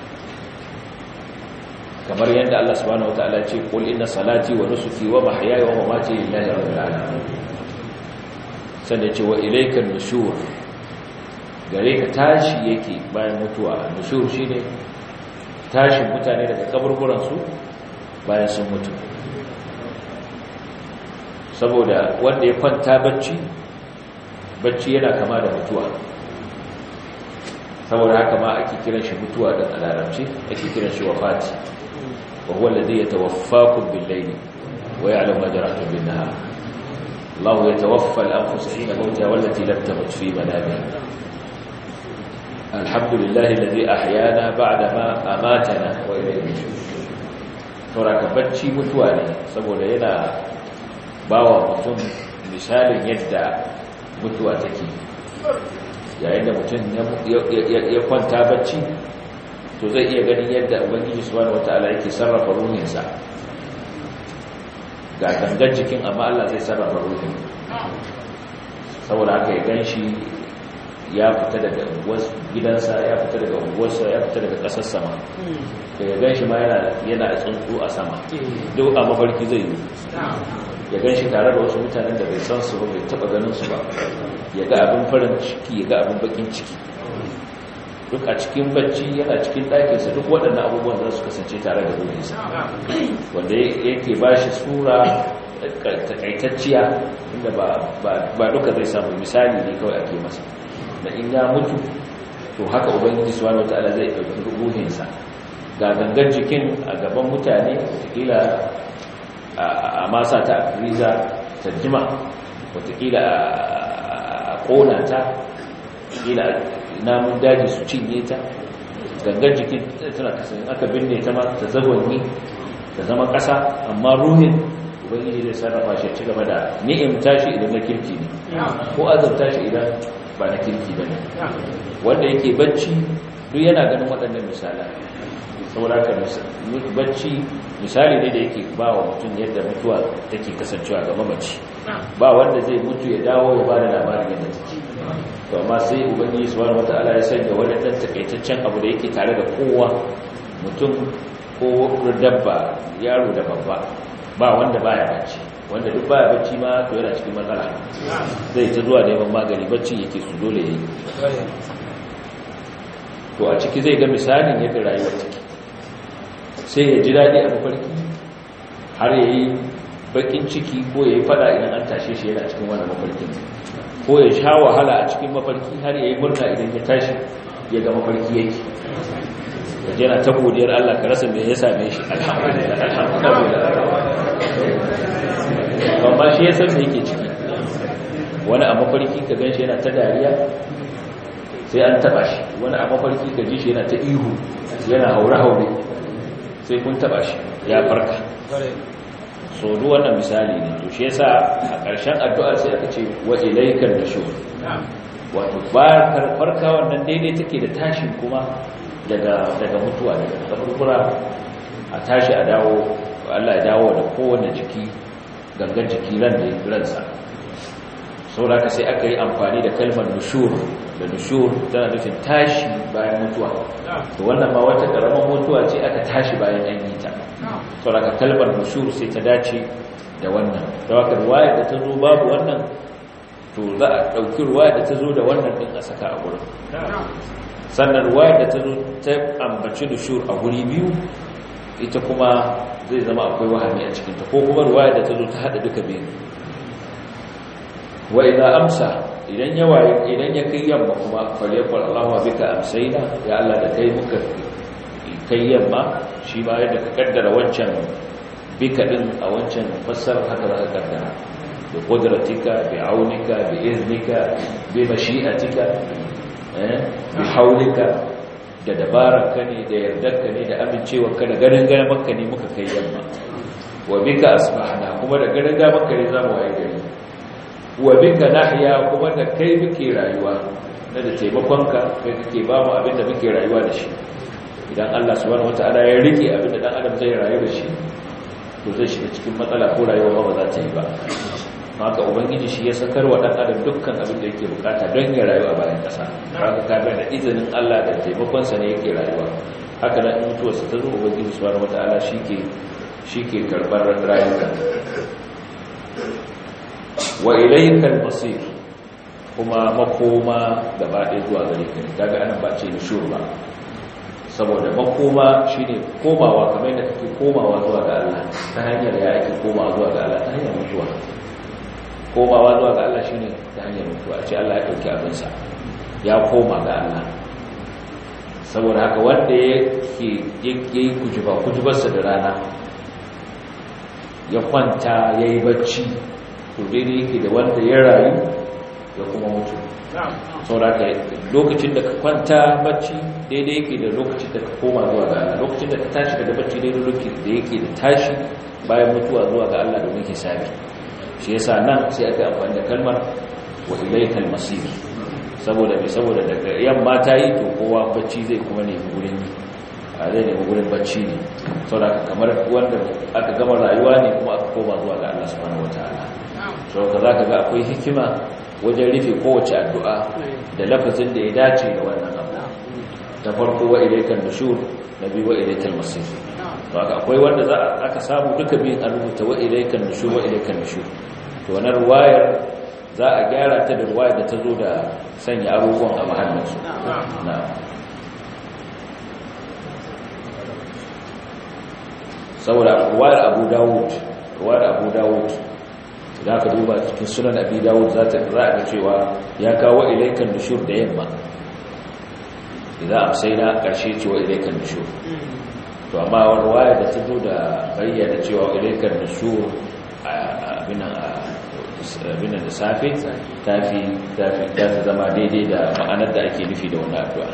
kamar yadda Allah subhanahu wataala ce qul inna salati wa nusuki wa mahyaya wa mamati lillahi rabbil alamin sannan ce wa ilayka nushur gare ka tashi yake bayan mutuwa nushur shine tashin mutane daga kaburburan su bayan sun mutu saboda wanda ya kwanta bacci bacci yana kama da mutuwa saboda haka ma ake kiran shi mutuwa da alarabci ake kiran shi wafati wa huwa alladhi yatawaffakum bil-layli wa ya'lamu ma jarahtum bin-nahar Allah yatawaffa al-anfus hina mawtiha wallati lam tamut fi manamiha alhamdulillahi alladhi ahyana ba'da ma amatana wa ilayhi nushur saboda bacci mutuwa ne saboda yana bawa mutum misalin yadda mutuwa take yayin da mutum ya kwanta bacci to zai iya ganin yadda ubangiji subhanahu wataala yake sarrafa ruhinsa ga gangan jikin amma Allah zai sarrafa ruhin saboda haka ya ganshi ya fita daga gidansa ya fita daga unguwarsa ya fita daga ƙasar sama da ya ganshi ma yana tsuntsu a sama duk a mafarki zai yi ya gan shi tare da wasu mutanen da bai san su ba bai taba ganin su ba ya ga abin farin ciki ya ga abin bakin ciki duk a cikin bacci yana cikin ɗakinsa duk waɗannan abubuwan za su kasance tare da ruhinsa wanda yake ba shi sura takaitacciya inda ba duka zai samu misali ne kawai ake masa da in ya mutu to haka ubangiji subhanahu wataala zai ɗauki ruhinsa ga gangan jikin a gaban mutane kila a masa ta riza ta jima watakila a kona ta kila namun daji su cinye ta gangan jikin tana kasan aka binne ta ma ta zagonyi ta zama ƙasa amma ruhin ubangiji zai sarrafa shi ci gaba da ni'imta shi idan na kirki ne ko azabta shi idan ba na kirki ba ne wanda yake bacci duk yana ganin waɗannan misalan saboda haka bacci misali ne da yake ba wa mutum yadda mutuwa take kasancewa ga mamaci ba wanda zai mutu ya dawo ya ba da labarin yadda take to amma sai ubangiji subhanahu wataala ya sanya wani dan takaitaccen abu da yake tare da kowa mutum ko dabba yaro da babba ba wanda baya bacci wanda duk baya bacci ma to yana cikin matsala zai ta zuwa neman magani bacci yake su dole yayi to a ciki zai ga misalin yadda rayuwar take sai ya ji daɗi a mafarki har ya yi bakin ciki ko ya yi fada idan an tashe shi yana cikin wani mafarkin ko ya sha wahala a cikin mafarki har ya yi murna idan ya tashi ya ga mafarki yake ya jana ta godiyar Allah ka rasa mai ya same shi alhamdulillah amma shi ya san me yake ciki wani a mafarki ka gan shi yana ta dariya sai an taba shi wani a mafarki ka ji shi yana ta ihu yana haure-haure sai kun taba shi ya farka so duk wannan misali ne to shi yasa a ƙarshen addu'a sai aka ce wa ilaikar nushur wato barkar farka wannan daidai take da tashin kuma daga daga mutuwa daga kaburbura a tashi a dawo Allah ya dawo da kowane jiki gangan jiki ran da ransa saboda ka sai aka yi amfani da kalmar nushur da nushur tana nufin tashi bayan mutuwa to wannan ma wata karamar mutuwa ce aka tashi bayan an yi ta saboda ka kalmar nushur sai ta dace da wannan da haka ruwaya da ta zo babu wannan to za a ɗauki ruwaya da ta zo da wannan ɗin a saka a gurin sannan ruwaya da ta zo ta ambaci nushur a guri biyu ita kuma zai zama akwai wahami a cikinta ko kuma ruwaya da ta zo ta haɗa duka biyu wa idan amsa idan ya waye idan ya kai yamma kuma falyakul Allahu bika amsayna ya Allah da kai muka kai yamma shi ma yadda ka kaddara wancan bika din a wancan fassara haka za ka kaddara bi qudratika bi aunika bi iznika bi mashi'atika eh bi haulika da dabararka ne da yardarka ne da amincewarka da ganin ganin makka ne muka kai yamma wa bika asbahna kuma da ganin ganin makka ne zamu waye gari wa bika nahya kuma da kai muke rayuwa na da taimakonka kai kake ba mu abin da muke rayuwa da shi idan Allah subhanahu wataala ya rike abin da dan adam zai rayu da shi to zai shiga cikin matsala ko rayuwa ba za ta yi ba haka ubangiji shi ya sakar wa dan adam dukkan abin da yake bukata don ya rayu a bayan kasa haka kaga da izinin Allah da taimakonsa ne yake rayuwa haka nan in mutuwarsa ta zo ubangiji subhanahu wataala shike shike karbar rayuka wa ilaikal masir kuma makoma gaba ɗaya zuwa gare ka kaga anan ba ce nushur ba saboda makoma shine komawa kamar yadda kake komawa zuwa ga Allah ta hanyar ya ake komawa zuwa ga Allah ta hanyar mutuwa komawa zuwa ga Allah shine ta hanyar mutuwa ce Allah ya dauki abinsa ya koma ga Allah saboda haka wanda yake yake kujuba kujubarsa da rana ya kwanta yayi bacci to daidai yake da wanda ya rayu ya kuma mutu sauraka lokacin da ka kwanta bacci daidai yake da lokacin da ka koma zuwa ga Allah lokacin da ka tashi daga bacci daidai lokacin da yake da tashi bayan mutuwa zuwa ga Allah domin hisabi shi yasa nan sai aka amfani da kalmar wa ilaikal masir saboda me saboda daga yamma ta yi to kowa bacci zai kuma nemi gurin a zai nemi gurin bacci ne saboda kamar wanda aka gama rayuwa ne kuma aka koma zuwa ga Allah subhanahu wataala saboda zaka ga akwai hikima wajen rufe kowace addu'a da lafazin da ya dace da wannan abu ta farko wa ilaikan nushur na biyu wa ilaikan masir to haka akwai wanda za aka samu duka biyun an rubuta wa ilaikan nushur wa ilaikan nushur to wannan ruwayar za a gyara ta da ruwayar da ta zo da sanya abubuwan a mahallinsu na saboda ruwayar abu dawud ruwayar abu dawud da aka duba cikin sunan abi dawud za ta za a cewa ya kawo ilaikan nushur da yamma idan amsaina karshe cewa ilaikan nushur to amma wani waya da ta zo da bayyana cewa ilaikan nushur abinan da safe ta fi zama daidai da ma'anar da ake nufi da wani addu'a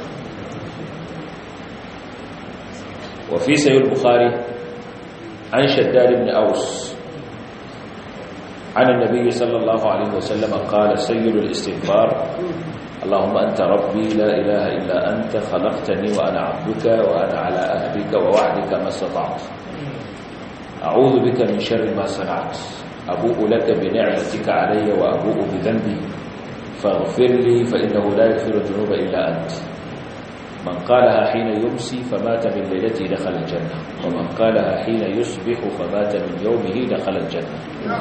wafi sayul bukhari an shaddad ibn aus عن النبي صلى الله عليه وسلم قال سيد الاستغفار اللهم أنت ربي لا إله إلا أنت خلقتني وأنا عبدك وأنا على أهدك ووعدك ما استطعت a'udhu bika min sharri ma sana'at abu'u laka bi ni'matika alayya wa abu'u bi dhanbi faghfir li fa innahu la yaghfiru dhunuba illa ant man qalaha hina yumsi famata min laylati dakhala al-janna wa man qalaha hina yusbihu famata min yawmihi dakhala al-janna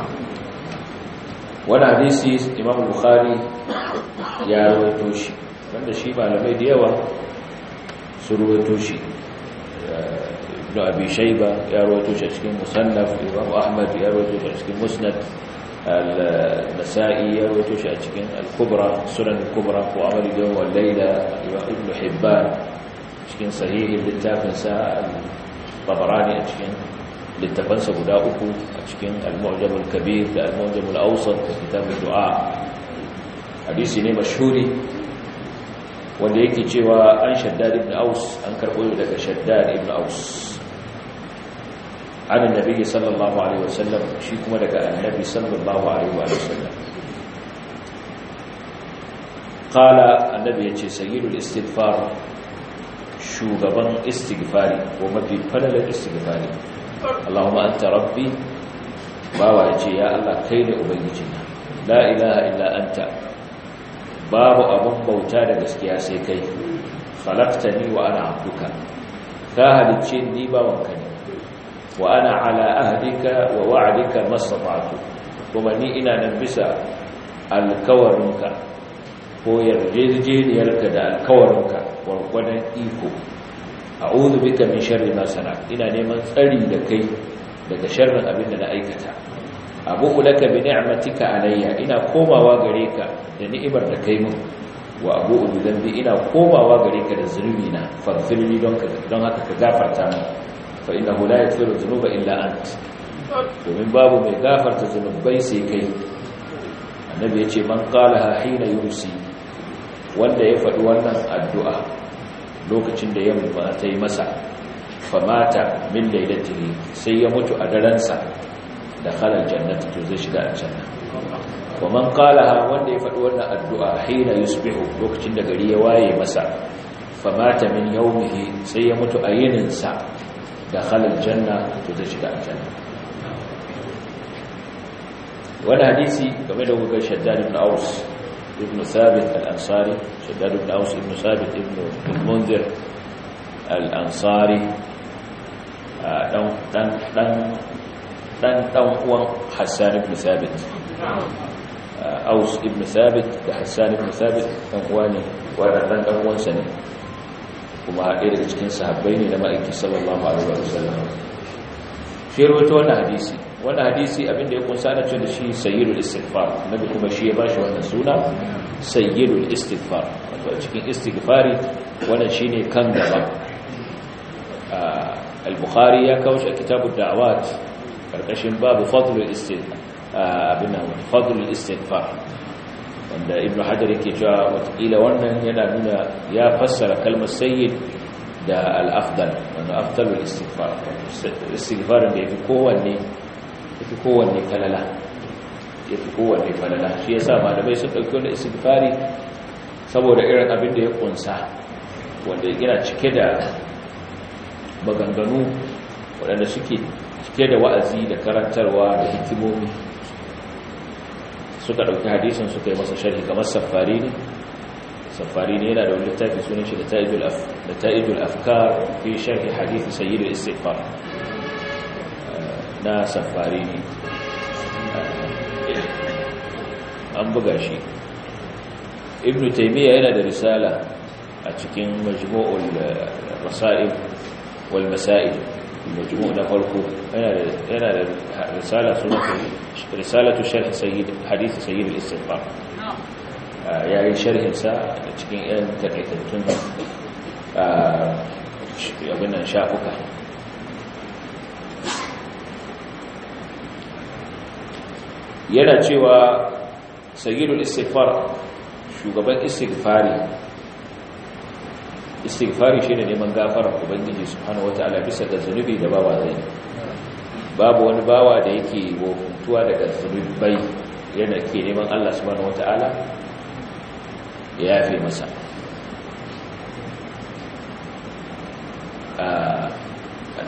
wani hadisi imam bukhari ya rawaito shi wanda shi malamai da yawa su rawaito shi ibn abi shayba ya rawaito shi a cikin musannaf imam ahmad ya rawaito shi a cikin musnad al-nasa'i ya rawaito shi a cikin al-kubra sunan al-kubra ko amal yawm wal layla ibn hibban cikin sahihin littafin sa al-tabarani a cikin littafansa guda uku a cikin al-mu'jam al-kabir da al-mu'jam al-awsat da kitab ad-du'a hadisi ne mashhuri wanda yake cewa an shaddad ibn aus an karbo daga shaddad ibn aus an annabi sallallahu alaihi wasallam shi kuma daga annabi sallallahu alaihi wasallam qala annabi yace sayyidul istighfar shugaban istighfari ko mafi fadalar istighfari Allahumma anta rabbi bawa yace ya Allah kai ne ubangijina la ilaha illa anta babu abun bauta da gaskiya sai kai khalaqtani wa ana abduka ka halicce ni bawanka ne wa ana ala ahdika wa wa'dika mastata'tu kuma ni ina nan bisa alkawarinka ko yarjejeniyarka da alkawarinka gwargwadon iko a'udhu bika min sharri ma sana'tu ina neman tsari da kai daga sharrin abin da na aikata abu laka bi ni'matika alayya ina komawa gare ka da ni'imar da kai mun wa abu bi dhanbi ina komawa gare ka da zunubi na faghfirli don ka don haka ka gafarta min fa innahu la yaghfiru dhunuba illa ant domin babu mai gafarta zunubai sai kai annabi yace man qalaha hina yumsi wanda ya faɗi wannan addu'a lokacin da yamma ta yi masa famata min lailatihi sai ya mutu a daransa da khalal jannati to zai shiga aljanna wa man qalaha wanda ya faɗi wannan addu'a hina yusbihu lokacin da gari ya waye masa famata min yawmihi sai ya mutu a yinin sa da khalal janna to zai shiga aljanna wannan hadisi game da wugar shaddad ibn aus ibn thabit al-ansari shaddad ibn aus ibn thabit ibn al-munzir al-ansari dan dan dan dan dan uwan Hassan ibn Thabit Aus ibn Thabit da Hassan ibn Thabit dan uwa ne wannan dan dan uwansa ne kuma ɗaya daga cikin sahabbai ne na ma'aiki sallallahu alaihi wasallam shi rawaito wannan hadisi wannan hadisi abinda ya kunsa na cewa shi sayyidul istighfar nabi kuma shi ya bashi wannan suna sayyidul istighfar wato cikin istighfari wannan shine kan gaba al-bukhari ya kawo shi a kitabud da'awat karkashin babu fadlul istighfar abin nan fadlul istighfar wanda ibnu hajar yake cewa watakila wannan yana nuna ya fassara kalmar sayyid da al-afdal wanda afdalul istighfar istighfar da yafi kowanne yafi kowanne kalala yafi kowanne falala shi yasa malamai sun dauki wannan istighfari saboda irin abin da ya kunsa wanda yana cike da maganganu waɗanda suke cike da wa'azi da karantarwa da hikimomi suka ɗauki hadisin suka yi masa sharhi kamar safari ne safari ne yana da wani littafi sunan shi da ta'idul afkar fi sharhi hadithi sayyidul istighfar na safari ne an buga shi ibn taymiya yana da risala a cikin majmu'ul rasail wal masail majmu' na farko yana da risala sunan risalatu sharh sayyid hadith sayyid al-istighfar yayin sharhin sa cikin yan takaitattun abin nan shafuka yana cewa sayyidul istighfar shugaban istighfari istighfari shine neman gafara ubangiji subhanahu wataala bisa ga zunubi da bawa zai babu wani bawa da yake wofuntuwa daga zunubai yana ke neman Allah subhanahu wataala ya yafe masa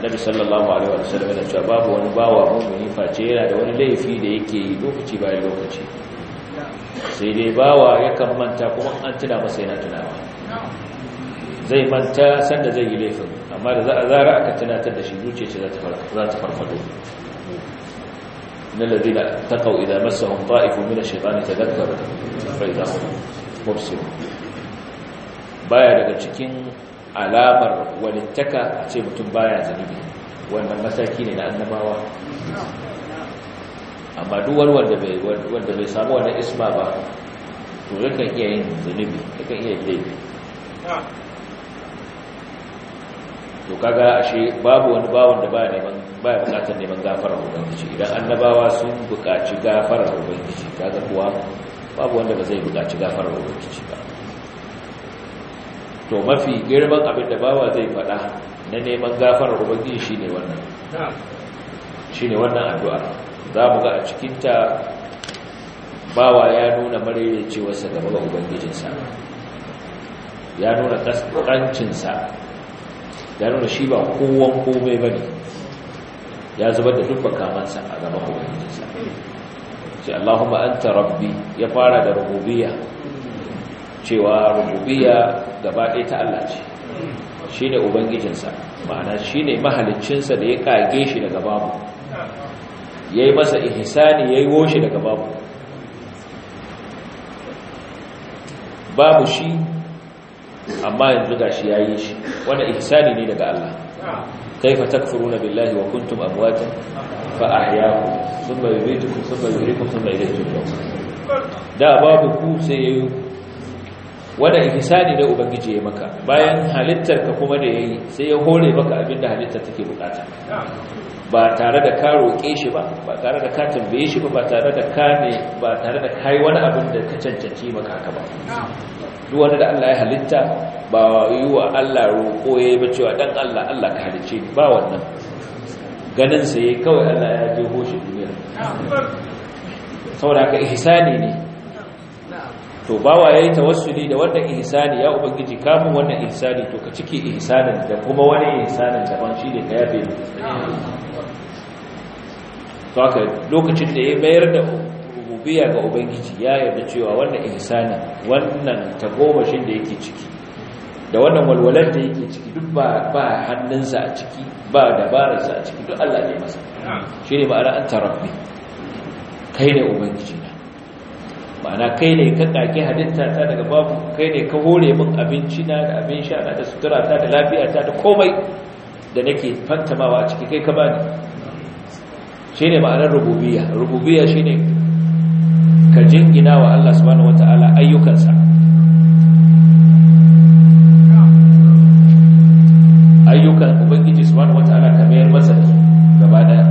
annabi sallallahu alaihi wa sallam yana cewa babu wani bawa mu'mini face yana da wani laifi da yake yi lokaci bayan lokaci sai dai bawa yakan manta kuma an tuna masa yana tunawa zai manta sanda zai yi laifin amma da za a zara aka tunatar da shi zuciya ce za ta farfado na ladina taqaw idza massahum ta'ifun min ash-shaytani tadhakkaru fa idza hum mubsirun baya daga cikin alamar walittaka a ce mutum baya zunubi wannan mataki ne na annabawa amma duk wani wanda bai wanda bai samu wannan isma ba to yakan iya yin zunubi yakan iya yin laifi to kaga ashe babu wani bawon da baya neman baya bukatar neman gafarar ubangiji idan annabawa sun bukaci gafarar ubangiji kaga kuwa babu wanda ba zai bukaci gafarar ubangiji ba to mafi girman abin da bawa zai faɗa na neman gafarar ubangiji shine wannan shine wannan addu'a za mu ga a cikinta bawa ya nuna maraicewarsa gaba ga ubangijinsa ya nuna ƙasƙancinsa ya nuna shi ba kowan komai ba ne ya zubar da duk kamansa a gaban ubangijinsa sai allahumma anta rabbi ya fara da rububiyya cewa rububiyya gaba ɗaya ta Allah ce shi ne ubangijinsa ma'ana shi ne mahaliccinsa da ya kage shi daga babu ya yi masa ihisani ya yi woshe daga babu babu shi amma yanzu ga shi ya yi shi wanda ihisani ne daga Allah kaifa takfuruna billahi wa kuntum amwatan fa ahyaakum thumma yumeetukum thumma yuhyikum thumma ilayhi turja'un da babu ku sai yayi wanda ihsani da ubangiji ya maka bayan halittar ka kuma da yayi sai ya hore maka abinda halittar take bukata ba tare da ka roƙe shi ba ba tare da ka tambaye shi ba ba tare da ka ne ba tare da kai wani abin da ka cancanci maka haka ba duk wanda da Allah ya halitta ba yi wa Allah roƙo yayi ba cewa dan Allah Allah ka halice ni ba wannan ganin sa yayi kawai Allah ya je hoshi duniya saboda ka ihsani ne to bawa yayi tawassuli da wannan ihsani ya ubangiji kamun wannan ihsani to ka cike ihsanin da kuma wani ihsanin daban shine ka yafe mu to haka lokacin da ya mayar da rububiyya ga ubangiji ya yarda cewa wannan ihsani wannan tagomashin da yake ciki da wannan walwalar da yake ciki duk ba ba hannunsa a ciki ba dabararsa a ciki duk Allah ne masa shine ma'ana anta rabbi kai ne ubangiji na ma'ana kai ne ka kake halitta ta daga babu kai ne ka hore min abinci na da abin sha na da sutura ta da lafiya ta da komai da nake fantamawa a ciki kai ka bani shine ma'anar rububiyya rububiyya shine ka jingina wa Allah subhanahu wataala ayyukansa ayyukan ubangiji subhanahu wataala ka mayar masa da su gaba daya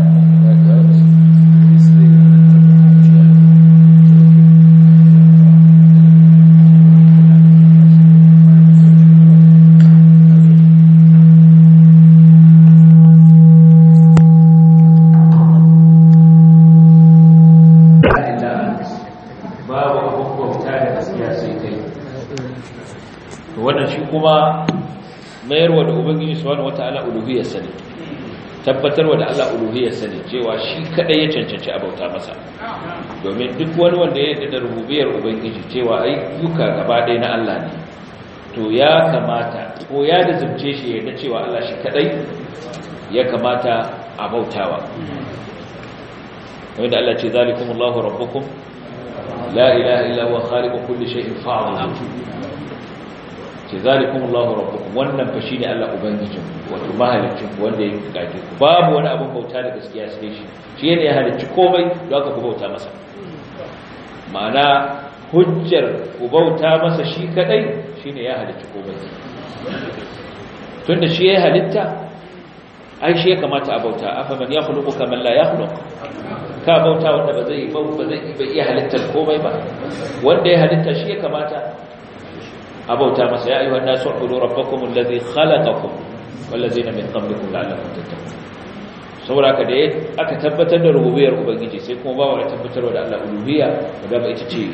kuma mayarwa da ubangiji subhanahu wataala uluhiyyarsa ne tabbatarwa da Allah uluhiyyarsa ne cewa shi kadai ya cancanci abauta masa domin duk wani wanda ya yarda da rububiyar ubangiji cewa ayyuka gaba ɗaya na Allah ne to ya kamata ko ya dazumce shi ya yarda cewa Allah shi kadai ya kamata a bautawa wanda Allah ce zalikumullahu rabbukum la ilaha illa huwa khaliqu kulli shay'in fa'budu ce zalikum Allahu rabbukum wannan fa shine Allah ubangijin wato mahalicin wanda ya gaje ku babu wani abin bauta da gaskiya sai shi shi ne ya halicci komai don haka ku bauta masa ma'ana hujjar ku bauta masa shi kadai shine ya halicci komai tunda shi ya halitta ai shi ya kamata a bauta afa man yakhluqu kaman la yakhluq ka bauta wanda ba zai ba zai iya halittar komai ba wanda ya halitta shi ya kamata abauta masa ya ayyuhan nasu ubudu rabbakum alladhi khalaqakum wallazina min qablikum la'allakum tattaqun saboda ka da aka tabbatar da rububiyar ubangiji sai kuma ba wani tabbatarwa da Allah uluhiyya da ba ita ce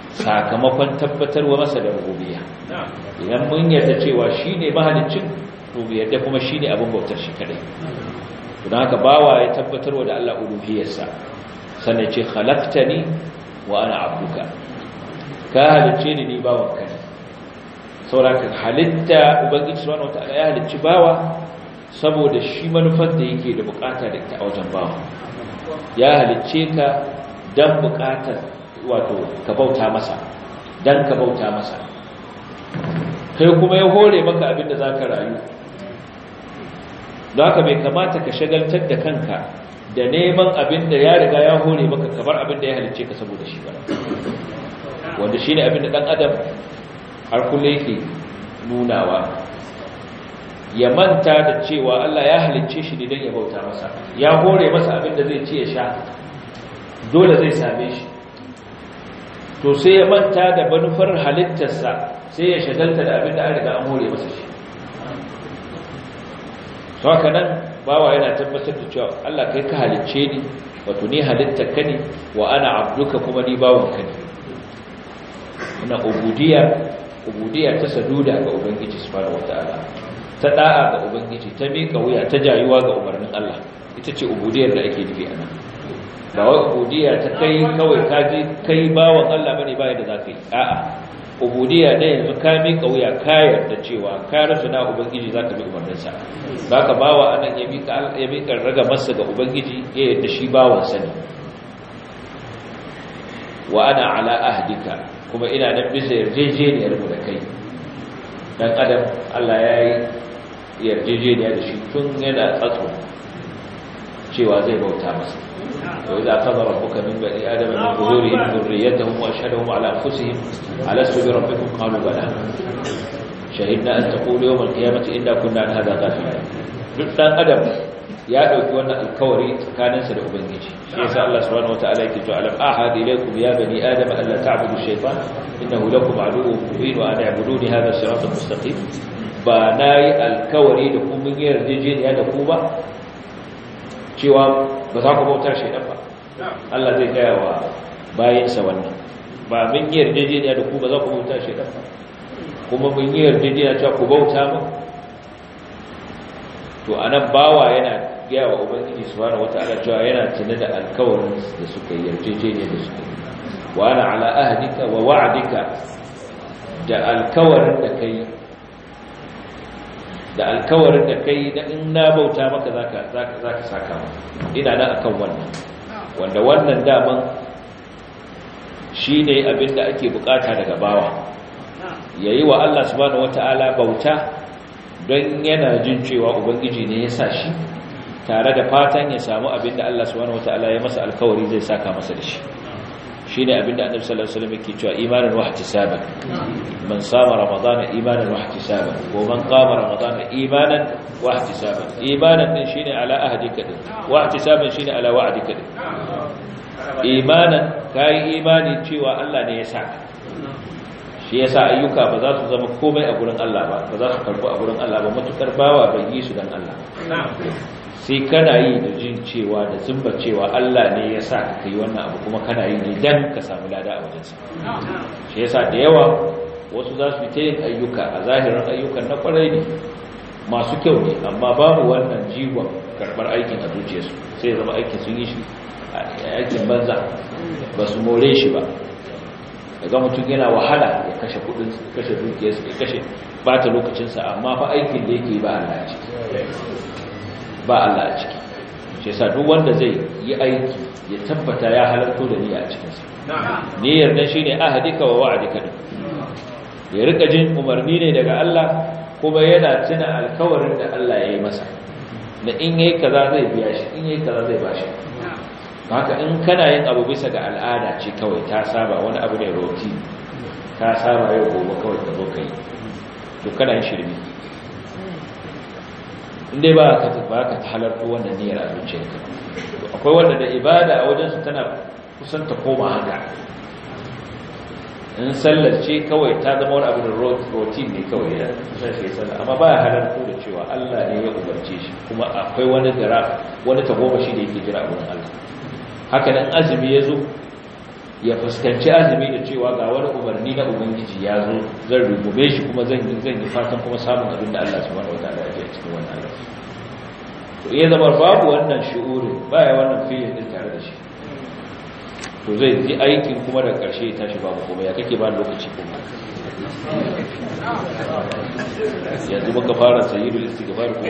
sakamakon tabbatarwa masa da rububiyya idan mun yarda cewa shine mahaliccin to yadda kuma shine abin bautar shi kadai don haka bawa ya tabbatarwa da Allah uluhiyarsa sannan ce khalaqtani wa ana abduka ka halicce ni ni bawan ka ne saboda halitta ubangiji subhanahu wataala ya halicci bawa saboda shi manufar da yake da bukata da ita a wajen bawa ya halicce ka dan bukatar wato ka bauta masa dan ka bauta masa kai kuma ya hore maka abin da zaka rayu don haka bai kamata ka shagaltar da kanka da neman abin da ya riga ya hore maka kamar abin da ya halicce ka saboda shi ba wanda shi ne abin da ɗan adam har kula yake nunawa ya manta da cewa Allah ya halicce shi ne don ya bauta masa ya hore masa abin da zai ci ya sha dole zai same shi to sai ya manta da manufar halittarsa sai ya shagalta da abin da an riga an hore masa shi to haka nan bawa yana tabbatar da cewa Allah kai ka halicce ni wato ni halittar ka ne wa ana abduka kuma ni bawon ka ne ina ubudiyya ubudiyya ta saduda ga ubangiji subhanahu wataala ta da'a ga ubangiji ta mika wuya ta jayuwa ga umarnin Allah ita ce ubudiyyar da ake nufi anan ba wai ubudiyya ta kai kawai ka je kai bawon Allah bane ba yadda zaka yi a'a ubudiyya da yanzu ka mika wuya ka yarda cewa ka rasu na ubangiji zaka bi umarninsa zaka bawa anan ya mika ya mika raga masa ga ubangiji ya yarda shi bawan sa ne wa ana ala ahdika kuma ina nan bisa yarjejeniyar mu da kai dan adam Allah ya yi yarjejeniya da shi tun yana tsatso cewa zai bauta masa wa idza qadara rabbuka min bani adama min zuhurihim dhurriyyatahum wa ashhadahum ala anfusihim alastu bi rabbikum qalu bala shahidna an taqulu yawm al-qiyamati inna kunna an hadha ghafilin duk dan adam ya dauki wannan alkawari tsakaninsa da ubangiji shi yasa Allah subhanahu wataala yake cewa alam ahad ilaykum ya bani adam an la ta'budu shaytan innahu lakum aduwwun mubin wa an i'buduni hadha siratal mustaqim ba nayi alkawari da ku mun yarjejeniya da ku ba cewa ba za ku bauta shaytan ba Allah zai gaya wa bayinsa wannan ba mun yarjejeniya da ku ba za ku bauta shaytan ba kuma mun yarjejeniya cewa ku bauta mu to anan bawa yana gaya wa ubangiji subhanahu wataala cewa yana tuna da alkawarin da suka yi yarjejeniya da suka yi wa ana ala ahdika wa wa'dika da alkawarin da kai da alkawarin da kai da in na bauta maka zaka zaka zaka saka mu ina nan akan wannan wanda wannan daman shine abinda ake bukata daga bawa yayi wa Allah subhanahu wataala bauta don yana jin cewa ubangiji ne ya sa shi tare da fatan ya samu abinda Allah subhanahu wataala ya masa alkawari zai saka masa da shi shine abinda Annabi sallallahu alaihi wasallam yake cewa imanan wa ihtisaban man sama ramadana imanan wa ihtisaban ko man qama ramadana imanan wa ihtisaban imanan din shine ala ahdika din wa ihtisaban shine ala wa'dika din imanan kai imani cewa Allah ne ya saka shi yasa ayyuka ba za su zama komai a gurin Allah ba ba za su karbu a gurin Allah ba matukar bawa bai yi su dan Allah sai kana yi da jin cewa da zumba cewa Allah ne ya sa ka yi wannan abu kuma kana yi ne dan ka samu lada a wajensa shi yasa da yawa wasu za su ta yin ayyuka a zahirin ayyukan na kwarai ne masu kyau ne amma babu wannan jiwon karɓar aikin a zuciyarsu sai zama aikin sun yi shi aikin banza ba su more shi ba daga mutum yana wahala ya kashe kudin kashe dukiyarsa ya kashe bata lokacinsa amma fa aikin da yake ba Allah a ciki ba Allah a ciki shi yasa duk wanda zai yi aiki ya tabbata ya halarto da niyya a cikinsa niyyar nan shine ahadika wa wa'adika din ya rika jin umarni ne daga Allah kuma yana tuna alkawarin da Allah ya yi masa na in yayi kaza zai biya shi in yayi kaza zai bashi haka in kana yin abu bisa ga al'ada ce kawai ta saba wani abu ne roti ta saba yau gobe kawai ka zo ka yi to kana yin shirmi inda ba ka ba ka ta halarta wannan niyyar a zuciyarka akwai wanda da ibada a wajensu tana kusan ta koma haka in sallar ce kawai ta zama wani abu da rotin ne kawai ya kusan shi sallar amma ba ya halarta da cewa Allah ne ya umarce shi kuma akwai wani gara wani tagomashi da yake jira a wurin Allah haka nan azumi ya zo ya fuskanci azumi da cewa ga wani umarni na ubangiji ya zo zan rubume shi kuma zan yi zan yi fatan kuma samun abin da Allah subhanahu wataala ya ji cikin wannan Allah to iya zama babu wannan shi'urin baya wannan fiye din tare da shi to zai ji aikin kuma da ƙarshe ya tashi babu kuma ya kake ba lokaci kuma yanzu muka fara sayyidul istighfar ko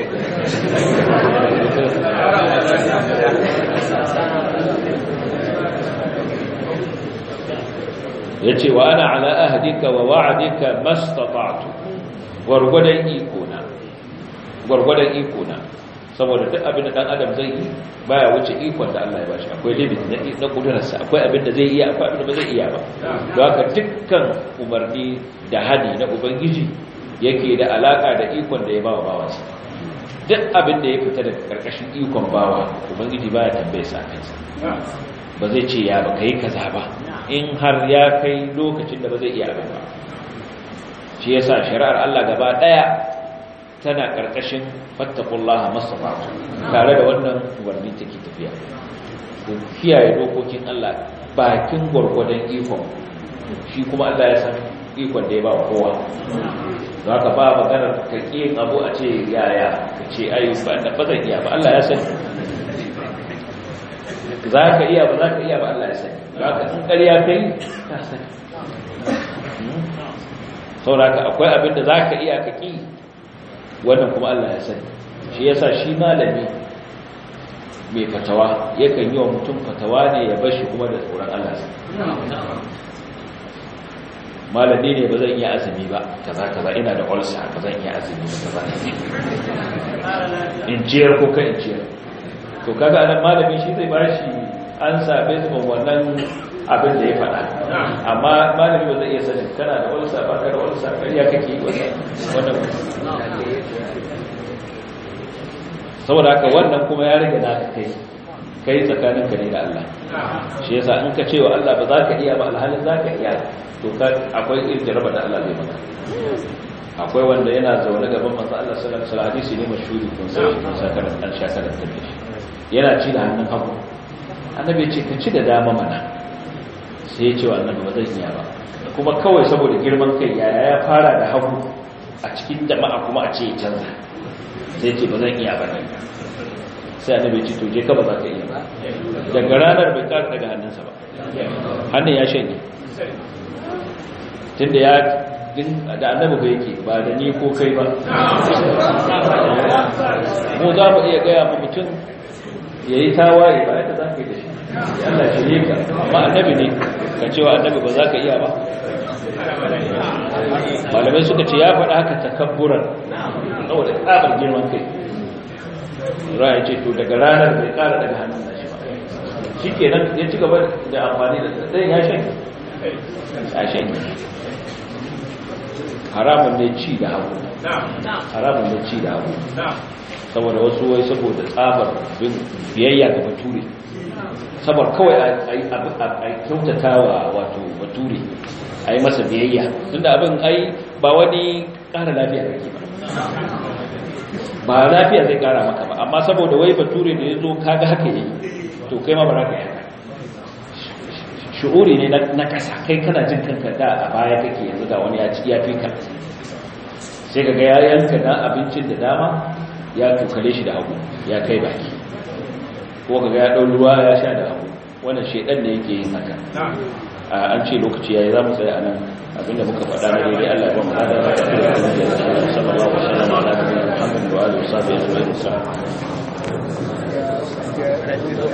yace wa ana ala ahdika wa wa'dika mastata'tu gurgudan iko na gurgudan iko na saboda duk abin da dan adam zai yi baya wuce ikon da Allah ya bashi akwai limit na na kudurarsa akwai abin da zai iya akwai abin da ba zai iya ba don haka dukkan umarni da hadi na ubangiji yake da alaka da ikon da ya bawa bawansa duk abin da ya fita daga karkashin ikon bawa ubangiji baya tambaye sa kansa ba zai ce ya ba kai kaza ba in har ya kai lokacin da ba zai iya abin ba shi yasa shari'ar Allah gaba daya tana ƙarƙashin fattakullaha masafatu tare da wannan umarni take tafiya ku kiyaye dokokin Allah bakin gwargwadon ikon shi kuma Allah ya san ikon da ya ba wa kowa za ka ba maganar ka ƙin abu a ce yaya ka ce ayi ba da ba zan iya ba Allah ya sani za ka iya ba za ka iya ba Allah ya sani za ka in ƙarya kai ka sani sauraka akwai abin da za ka iya ka ƙi wannan kuma Allah ya sani shi yasa shi malami mai fatawa yakan yi wa mutum fatawa ne ya bashi kuma da tsoron Allah malami ne ba zan iya azumi ba kaza kaza ina da ulsa ba zan iya azumi ba kaza in ciyar ko ka in ciyar to kaga anan malami shi zai bashi an sabe su wannan abin da ya faɗa amma malami ba zai iya sanin kana da ulsa ba ka da ulsa ƙarya kake yi wannan saboda haka wannan kuma ya rage naka kai kai tsakaninka ne da Allah shi yasa in ka ce wa Allah ba za ka iya ba alhalin za ka iya to ka akwai irin jaraba da Allah zai maka akwai wanda yana zaune gaban manzo Allah sallallahu alaihi wasallam hadisi ne mashhuri kun sai kun saka da dan shakara da shi yana ci da hannun hagu annabi ya ce ka ci da dama mana sai ya ce wa annabi ba zan iya ba kuma kawai saboda girman kai yaya ya fara da hagu a cikin jama'a kuma a ce ya canza sai ce ba zan iya ba ne sai annabi ce to je ka ba za ka iya ba daga ranar bai ƙara daga hannunsa ba hannun ya shanye tunda ya da annabi ba yake ba da ni ko kai ba mu za mu iya gaya ma mutum ya yi tawaye ba yadda za ka yi da shi Allah shi ne ka amma annabi ne ka cewa annabi ba za ka iya ba malamai suka ce ya faɗa haka takabburan saboda tsabar girman kai ra'ayi ce to daga ranar bai ƙara daga hannun nashi ba shi kenan ya ci gaba da amfani da tsayin ya shan ya shan haramun ne ci da hagu haramun ne ci da hagu saboda wasu wai saboda tsabar biyayya ga bature sabar kawai a kyautata wa wato bature a yi masa biyayya tunda abin ai ba wani ƙara lafiya kake ba ba lafiya zai ƙara maka ba amma saboda wai bature da ya zo kaga haka yi to kai ma ba za ka yi shi'uri ne na ƙasa kai kana jin kanka da a baya kake yanzu ga wani ya fi ka sai ka ga ya yanka na abincin da dama ya tukale shi da hagu ya kai baki ko ka ga ya ɗau ruwa ya sha da hagu wannan shaidan ne yake yin haka an ce lokaci yayi za mu tsaya a nan abinda muka faɗa na daidai Allah ya ba mu hada da sallallahu alaihi wasallam ala nabiyina Muhammad wa alihi wa sahbihi ajma'in